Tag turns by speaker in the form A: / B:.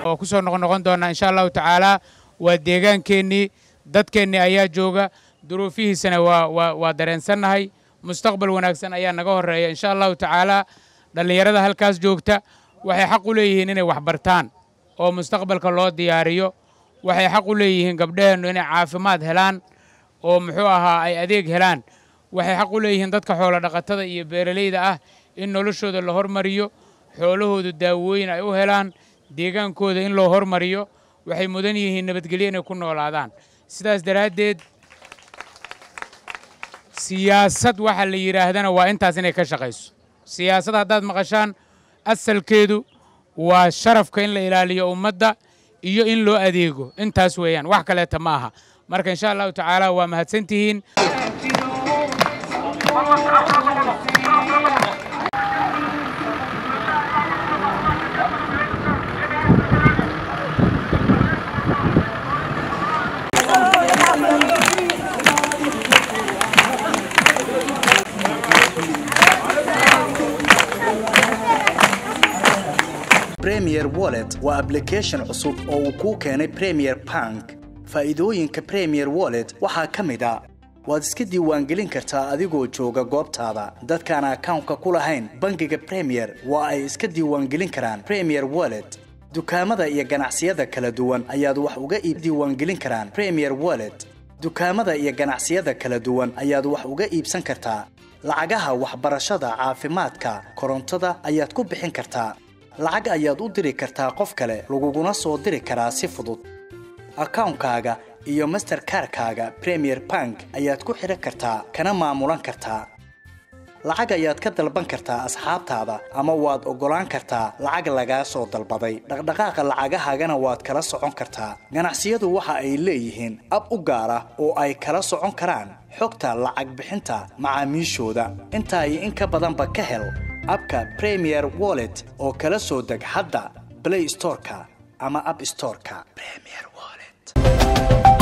A: waa ku soo noqonoqon doonaa insha allahu tacaala waa deegaankeenii dadkeennii ayaa jooga duruufihiisana waa waa waa dareensannahay mustaqbal wanaagsan ayaa naga horreeya insha allahu tacaala dhallinyarada halkaas joogta waxay xaq u leeyihiin inay wax bartaan oo mustaqbalka loo diyaariyo waxay xaq u leeyihiin gabdhaheennu inay caafimaad helaan oo muxuu ahaa ay adeeg helaan waxay xaq u leeyihiin dadka xoolo dhaqatada iyo beeralayda ah in noloshooda la hormariyo xoolahooda daawooyin ay u helaan deegaankooda in loo hormariyo waxay mudan yihiin nabadgelyo inay ku noolaadaan sidaas daraaddeed siyaasad waxa la yidhaahdana waa intaas inay ka shaqayso siyaasad haddaad maqashaan asalkeedu waa sharafka in la ilaaliyo ummadda iyo in loo adeego intaas weeyaan wax kaleeta ma aha marka insha allahu tacaala waa mahadsantihiin
B: premier wallet waa application cusub oo uu kuu keenay premier bank faa'iidooyinka premier wallet waxaa ka mid a waad iska diiwaangelin kartaa adigoo jooga goobtaada dadkaan akawnka ku lahayn bangiga premier waa ay iska diiwaangelin karaan premier wallet dukaamada iyo ganacsiyada kala duwan ayaad wax uga diiwaangelin karaan premier wallet dukaamada iyo ganacsiyada kala duwan ayaad wax uga iibsan kartaa lacagaha waxbarashada caafimaadka korontada ayaad ku bixin kartaa lacag ayaad u diri kartaa qof kale laguguna soo diri karaa si fudud akawnkaaga iyo masterkarkaaga premier bank ayaad ku xidhan kartaa kana maamulan kartaa lacag ayaad ka dalban kartaa asxaabtaada ama waad oggolaan kartaa lacag lagaa soo dalbaday dhaqdhaqaaqa lacagahaagana waad kala socon kartaa ganacsiyadu waxa ay leeyihiin ab u gaar ah oo ay kala socon karaan xogta lacag bixinta macaamiishooda intaa iyo in ka badanba ka hel abka premier wallet oo kala soo deg hadda blay storeka ama ab storeka premier wallet